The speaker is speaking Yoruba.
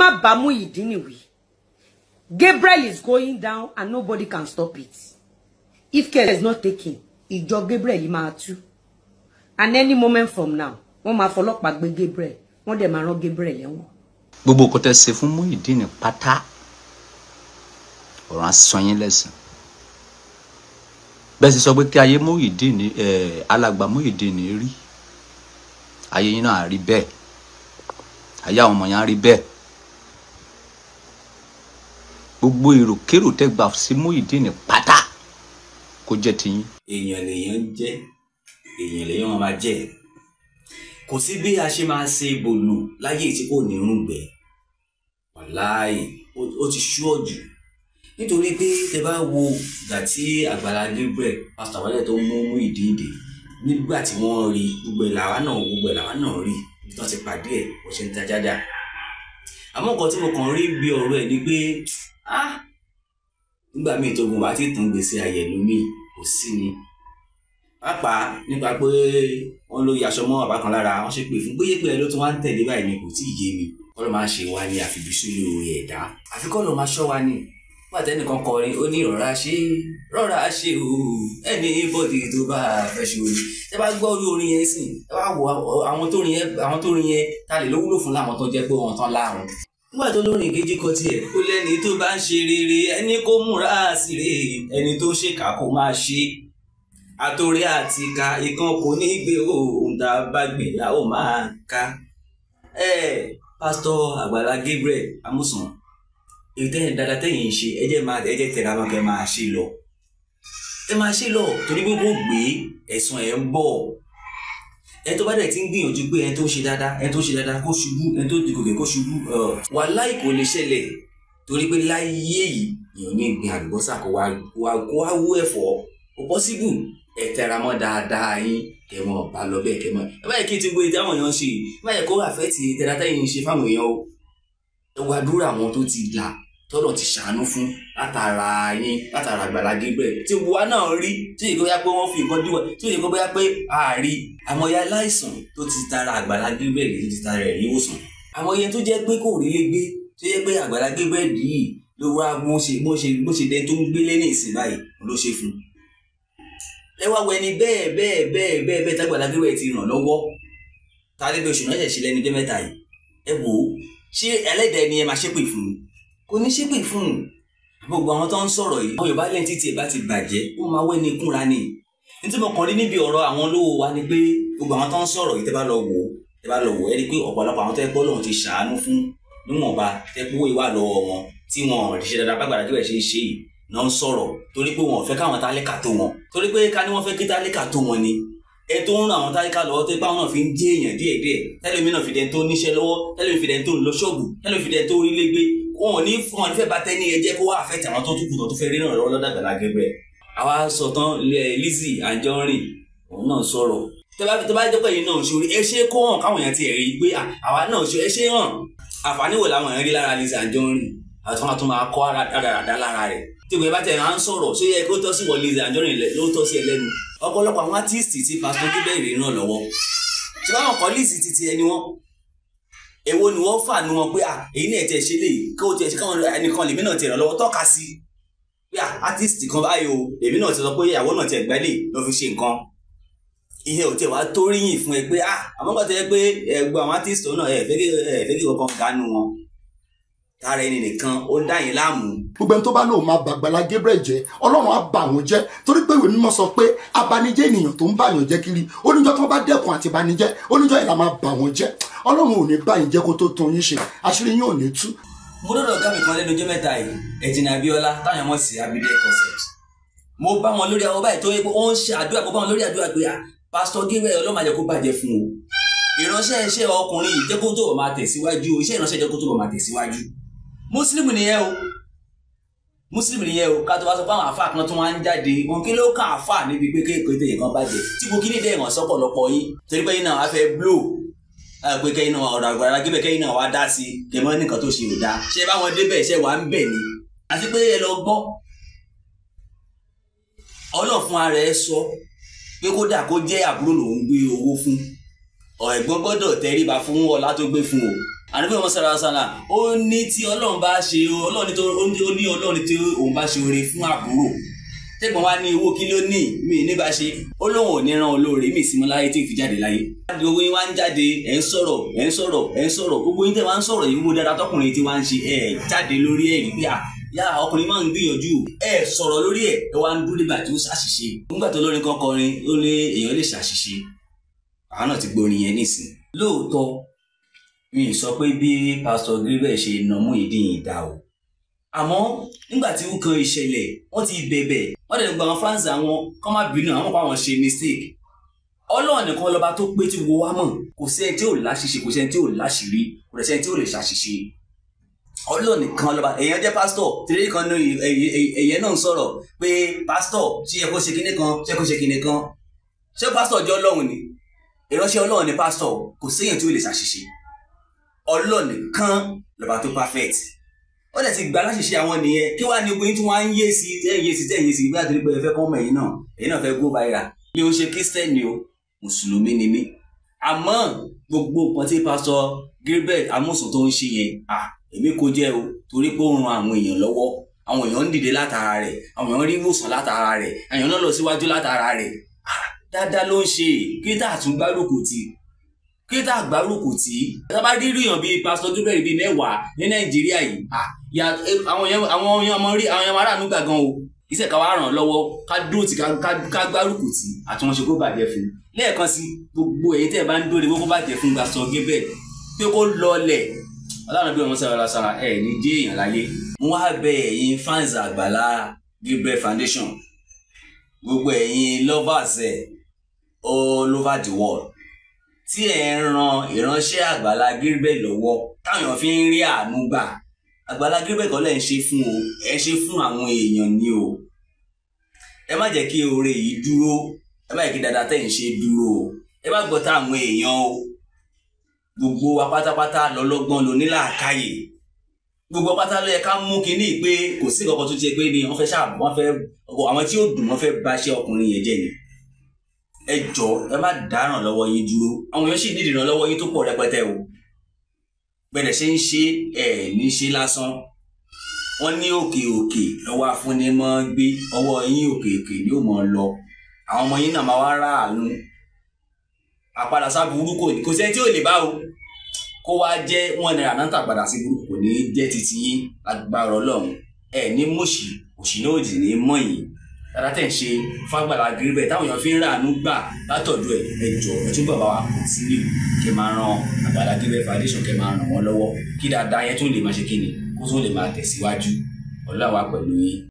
má bá Muyideen wí Gabriel is going down and nobody can stop it if care is not taken ìjọ Gabriel yìí máa tú and any moment from now wọ́n máa fọlọ́pàá gbé Gabriel wọ́n dẹ̀ máa rán Gabriel lẹ́wọ̀n. gbogbo nǹkan tẹ́ ṣe fún Muyideen pátá ọ̀rọ̀ á san yín lẹ́san bẹ́ẹ̀ sì sọ pé kí ayé Muyideen ẹ̀ alàgbà Muyideen rí ayé yín náà á rí bẹ́ẹ̀ ayé àwọn ọmọ yẹn á rí bẹ́ẹ̀ gbogbo èròkérò tẹ́ gbà sí Muyideen pátá kó jẹ́ tiyín. èèyàn lèèyàn ń jẹ́ èèyàn lèèyàn máa jẹ́ kò sí bí a ṣe máa ṣe bòlù láyé tí kò ní rúgbẹ wàláì ó ti ṣúọ jù nítorí pé tẹ bá wo ìgbà tí Àgbàlá Gabriel pásítọ̀ àwálẹ̀ tó mú Muyideen dé nígbà tí wọ́n rí gbogbo ẹ̀ làwa náà gbogbo ẹ̀ làwa náà rí bí wọ́n ti pàdé ẹ̀ bó ṣe ń ta jájà àmọ́ nǹkan tí mo kàn rí bí ọ̀rọ̀ ẹ̀ ni pé ah nígbà míì tó gun wá tí tàn gbèsè àyẹ̀lómi kò sí ni pàápàá nípa pé wọ́n ló yaṣọ mọ́ bàbá kan lára wọ́n ṣe pé fún bóyá pé ẹ ló tún wá ń tẹ̀lé báyìí ni kò tí ì yé mi kọ́ ló máa ṣe wá ní àfibísúlò ẹ̀dá àfi kọ́ ló máa ṣọ́ wa ni nígbà tẹ́nìkan kọrin ó ní rọra ṣe rọra ṣe o ẹni bọ́dì tó bá fẹ́ ṣe orin ẹ bá gbọ́ orí orin yẹn sìn ẹ bá wo àwọn tó rin yẹn àwọn tó rin yẹn ta lè ló wúlò fún láwọn tó jẹ́ pé wọ́n tán láàrún nígbà tó lórin kejì kan tiẹ̀ ó lẹ́ni tó bá ń ṣe rere ẹni kó múra sí rè ẹni tó ṣèkà kó máa ṣe àtòrí àti ka ìkan kò ní gbé ohun tá a bá gbìn la ó máa ka ẹ pásítọ̀ Àgbàlá Gabriel Amusan èyí tẹ́yìn dáadáa tẹ́yìn ń ṣe ẹ jẹ́ máa ẹ jẹ́ tẹ̀ra máa kẹ́ máa ṣe lọ ẹ máa ṣe lọ torí pé kò gbé ẹ̀sùn ẹ̀ ń bọ̀ ẹ tó bá dẹ̀ ti ń gbìyànjú pé ẹ tó ṣe dáadáa ẹ tó ṣe dáadáa kó ṣubú ẹ tó dìgòkè kó ṣubú wàláhì kò lè ṣẹlẹ̀ torí pé láyé yìí èèyàn ní ìgbìn àlùbọ́sà kó wá kó wá wú ẹ̀fọ́ kò pọ́síbù ẹ tẹra mọ́ dáadáa yín kẹmọ bá lọ bẹ́ẹ̀ kẹmọ ẹ báyìí kí n ti gbé ìdáhùn èèyàn ṣe ẹ báyìí kó àfẹ́ ti tẹ̀lá tẹ́yìn ṣe fáwọn èèyàn o ẹ wá dúró àwọn tó ti là tọ́lọ̀ ti ṣàánú fún látara yín látara Àgbàlá Gabriel tí gbogbo wa náà rí tí èyí kó bóyá pé wọ́n fi nǹkan díwọ̀ tí èyí kó bóyá pé àárí àmọye aláìsàn tó ti tara Àgbàlá Gabriel tó ti tara ẹ̀ níwòsàn àmọye tó jẹ́ pé kò rí lé gbé tó jẹ́ pé Àgbàlá Gabriel yìí ló wá bó ṣe bó ṣe bó ṣe dẹni tó ń gbélé ní ìsìn báyìí ló ṣe fún ẹ wá wẹni bẹ́ẹ̀ bẹ́ẹ̀ bẹ́ẹ̀ bẹ́ẹ̀ bẹ́ẹ̀ t'Àgbàlá Gabriel ti ràn lọ́wọ́ tàbí bí oṣù náà ṣẹ̀ ṣe lẹ́nu jẹ́ mẹ́ta yìí ẹ wò ó ṣé ẹlẹ́dẹ̀ẹ́ ni ẹ máa ṣépè fún un kò ní ṣépè fún un gbogbo àwọn tó ń sọ̀rọ̀ yìí àwọn yorùbá lẹ́yìn títí ẹ̀ bá ti bàjẹ́ wọ́n máa wẹ́ ní kúnra ni nítorí mo kàn rí níbi ọ̀rọ̀ àwọn olówó wa ni pé gbogbo àwọn tó ń sọ̀rọ̀ yìí tẹ́ bá lọ wò ó tẹ́ bá lọ wò ó ẹ rí i pé ọ̀pọ̀lọpọ̀ àwọn tó yẹ pé Ọlọ́run ti ṣàánú fún níwọ̀nba tẹ́ pé owó ìwà lọ́wọ́ wọn tí wọn ò ṣe dáadáa bágbàdá tí wọ́n ṣe ń ṣe yìí náà ń sọ̀rọ̀ torí pé wọn ò fẹ́ káwọn tálíkà tó wọn torí pé ká ní wọ́n fẹ́ kí tálíkà tó wọn ni ẹ tó ń ran àwọn tálíkà lọ́wọ́ tó ipá wọn náà fi ń jẹ́ èèyàn díẹ̀díẹ̀ tẹ́lẹ̀mí náà fi dẹ́n tó níṣẹ́ lọ́wọ́ tẹ́lẹ̀mí fi dẹ́n tó ń lọ ṣọ́ọ̀bù tẹ́lẹ̀mí fi dẹ́n tó rí légbé wọn ò ní fún wọn fẹ́ bá tẹ́ ní ẹjẹ́ kó wá àfẹ́tì àwọn tó dúkùú tó tó fẹ́ rí náà lọ́wọ́ lọ́dà Àgbàlá Gabriel àwa sọ tán Lizzy Anjorin òun náà sọ̀rọ̀ tó bá jẹ́ pé yìí náà ṣorí ẹ ṣe kó hàn káwọn èèyàn ti rí i pé àwa náà ṣe ẹ ṣe hàn àǹfààní wo làwọn èèyàn rí lára Lizzy Anjorin àti wọn tún máa kọ́ àdàdà lára rẹ̀ tí ìwé bá tẹ̀ à ń sọ̀rọ̀ ṣé yẹ kó tọ́ sí wọ Lizzy Anjorin ló tọ́ sí ẹ lẹ́nu ọ̀pọ̀lọpọ̀ àwọn artiste ti Pastor Gabriel ràn lọ́wọ́ ṣé báwọn kọ́ Lizzy ti ti ẹni wọn èwo ni wọ́n fà nu wọn pé à èyí náà tiẹ̀ ṣe léyìí kó o tiẹ̀ ṣe káwọn ẹnìkan lèmi náà tiẹ̀ ràn lọ́wọ́ tọ́ka sí pé à artist kan báyìí o lèmi náà ti sọ pé ìyàwó náà tiẹ̀ gbẹ́lẹ̀ ló fi ṣe nǹkan ìyẹn ò tiẹ̀ wá tó ríyìn fún ẹ pé à àmọ́ kọ́ tẹ́ pé ẹgbẹ́ àwọn artist náà ẹ fẹ́ kí ẹ fẹ́ kí kankan ganu wọn tara ẹni nìkan ó ń dá yín láàmú. gbogbo ẹni tó bá lóun máa bà Àgbàlá Gabriel jẹ́ Ọlọ́run á bà wọ́n jẹ́ torí pé ìwé mímọ́ sọ pé abanijẹ́ ènìyàn tó ń bàyàn jẹ́ kiri oníjọ́ tó bá dẹ́kun àti banijẹ́ oníjọ́ yìí la máa bà wọ́n jẹ́ Ọlọ́run ò ní bá yín jẹ́ kó tó tún yín ṣe àṣírí yín ò ní tú. mo dọ́dọ̀ ọ̀gá mi kan lẹ́nu ọjọ́ mẹ́ta yìí ẹ̀jìnà Abíọ́lá táwọn ọmọ sí abidẹ concept mo bá wọn lórí àwọn báyìí tó yẹ pé ó ń ṣe àdúrà mo bá wọn lórí àdúrà pé Pastor Gabriel Ọlọ́run má jẹ́ kó bàjẹ́ fún o ìránṣẹ́ iṣẹ́ ọkùnrin yìí jẹ́ kó tó máa tẹ̀síwájú iṣẹ́ ìránṣẹ́ jẹ́ kó tó máa tẹ̀síwájú mùsùlùmí nìyẹn o mùsùlùmí nìyẹn o ká tó bá sọ pé àwọn àfa kan tó wá ń jáde wọn kí ló kàn àfa níbi pé kéèké tó yẹ kan bàjẹ́ tí mo kí ní dẹ́ ìrànṣọ́ pọ̀lọpọ̀ yín torí pé yín náà wá fẹ́ blow pé kẹ́yìn náà ọ̀rọ̀ Àgbàlá Gabriel kẹ́yìn náà wá dá sí kẹ́mọ́ nìkan tó ṣe ò dáa ṣé báwọn débẹ̀ ṣe wà ń bẹ̀ ni àti pé ẹ lọ gbọ́ Ọlọ́run fún ara ẹ sọ pé kódà kó jẹ́ àbúrò lòún gbé owó fún ẹ̀gbọ́n gbọ́dọ̀ tẹríba fún ọlá tó gbé fún o àdúgbò ọmọ sára sára ó ní tí ọlọ́run bá ṣe ọlọ́run ní tó ó ní ó ní ọlọ́run tí òun bá ṣe oore fún àbúrò tẹ́gbọ̀n wa ní owó kí ló ní mi ní bá ṣe ó lóun ò ní ran olóore mi sí mọ́ láyé tí ì fi jáde láyé. gbogbo yín wá ń jáde ẹ̀ ń sọ̀rọ̀ ẹ̀ ń sọ̀rọ̀ ẹ̀ ń sọ̀rọ̀ gbogbo yín tẹ́ wá ń sọ̀rọ̀ yìí wo dáadáa tọkùnrin tí wá ń ṣe ẹ̀ jáde lórí ẹ̀ rí pé à yá ọkùnrin máa ń gbìyànjú ẹ̀ sọ̀rọ̀ lórí ẹ̀ ẹ̀ wá ń dúró nígbà tó ṣàṣìṣe nígbà tó lórin kan kọrin ó lé èèyàn lè ṣàṣìṣe àwọn náà ti gbórin yẹn nísìn lóòótọ́ mi ì sọ pé bí pásítọ̀ gíríbẹ̀ ṣe nà mú ìdí yìí dá o àmọ́ nígbà tí ó kan ìṣẹ̀lẹ̀ wọ́n ti bẹ̀bẹ̀ wọ́n dẹ̀ gba àwọn fans àwọn kọ́ má bínú àwọn kan àwọn ṣe mistake ọlọ́run nìkan lọ́ba tó pé tí wo wá mọ̀ kò sí ẹni tí ò láṣìṣe kò sí ẹni tí ò láṣìírí kò sí ẹni tí ò lè ṣàṣìṣe ọlọ́run nìkan lọ́ba èèyàn jẹ́ pásítọ̀ tìrẹ́lì kan ní èèyàn náà ń sọ̀rọ̀ pé pásítọ̀ ṣé ẹ kó ṣe kinní kan ṣé ẹ kó ṣe kinní kan ṣé pásítọ̀ jẹ́ ọlọ́run ni ìránṣẹ́ ọlọ́run ni pásítọ̀ kò sí èèyàn tí ò lè ṣàṣìṣe ọlọ́run nìkan lọ́ba tó perfect wọ́n dẹ̀ ti gbà láṣìṣe àwọn nìyẹn kí wàá ní ogun tí wọ́n á ń yé sí tẹ́ ń yé sí tẹ́ ń yé sí bí àdúgbò ẹ fẹ́ kọ́ ọmọ ẹ̀yìn náà ẹ̀yìn náà fẹ́ go viral mi ò ṣe kírísítẹ́nì o mùsùlùmí ni mí àmọ́ gbogbo nǹkan tí pásọ Gilbert Amusan tó ń ṣe yẹn à èmi kò jẹ́ o torí pé ó ran àwọn èèyàn lọ́wọ́ àwọn èèyàn ń dìde látara rẹ̀ àwọn èèyàn rí ìwòsàn látara rẹ̀ àwọn èèyàn náà lọ síwájú látara rẹ̀ dáadáa ló ń ṣe kí tá àtúngbárùkù tì kí tá àgbárùkù tì tábà rí ríyàn bíi pásọ Gilbert bíi mẹ́wàá ní Nàìjíríà yìí ya àwọn yẹn àwọn yẹn ọmọ rí àwọn yẹn ọmọ aráàlú gbà gan o iṣẹ́ ká wá ràn án lọ́wọ́ ká dúró tì ká gbárùkù tì àti wọn ṣe kó bàjẹ́ fún un lẹ́ẹ̀kan sí gbogbo èyí tẹ́ ẹ bá ń dóore kó bàjẹ́ fún Pastor Gilbert pé kó lọlẹ̀ ọlọ́run bí wọn sára la sára ẹ̀ ní jẹ́ èèyàn láyé. wọ́n á bẹ ẹ̀yin fans àgbàlá Gilbert Foundation gbogbo ẹ̀yin lovers ẹ̀ all over the world tí ẹ̀ ń ran ìránṣẹ́ àgbàlá Gilbert lọ́wọ́ táwọn èèyàn fi ń rí àánú gbà Àgbàlá Gilbert kọ́ lẹ́ ń ṣe fún o ẹ ṣe fún àwọn èèyàn ni o ẹ má jẹ́ kí oore yìí dúró ẹ má jẹ́ kí dáadáa tẹ̀ ń ṣe dúró o ẹ má gbọ́ tá àwọn èèyàn o gbogbo wa pátápátá lọ́lọ́gbọ́n ló ní làákàyè gbogbo pátá ló yẹ ká mú kínní pé kò sí kankan tó ṣe pé ni wọ́n fẹ́ ṣáà wọ́n fẹ́ àwọn tí ó dùn wọ́n fẹ́ bá ṣe ọkùnrin yẹn jẹ́ ni ẹ jọ ẹ má dáràn lọ́wọ́ yín dúró àwọn èèyàn sì nídìí ìrànlọ́wọ́ yín tó pọ̀ rẹpẹtẹ o bẹ́ẹ̀ ṣe ń ṣe ẹ̀ ní ṣe lásán wọ́n ní òkè òkè lọ́wọ́ afúnimọ́ gbé ọwọ́ yín òkè òkè ni ó mọ̀ ọ́ lọ àwọn ọmọ yín náà máa wá ráàánú àpadà sábúrú kò ní kò sẹ́ni tí ò lè bá o kó wá jẹ́ wọ́n náírà náà tàpadà sí burúkú kò ní jẹ́ titi yín agbára ọlọ́run ẹ̀ ní mọ̀ṣì òṣì náà òdì ní mọ̀ yín dáadáa tẹ̀ ń ṣe fágbàlá Gilbert táwọn èèyàn fi ń ráàánú gbà látọ̀dọ̀ ẹ̀ ẹ jọ ẹ tún bàbá wa kàn sí nílùú kẹ máa ran Àgbàlá Gilbert Foundation kẹ máa ràn wọ́n lọ́wọ́ kí dáadáa yẹn tún lè máa ṣe kí ni kó tún lè máa tẹ̀síwájú ọlọ́wà pẹ̀lú yín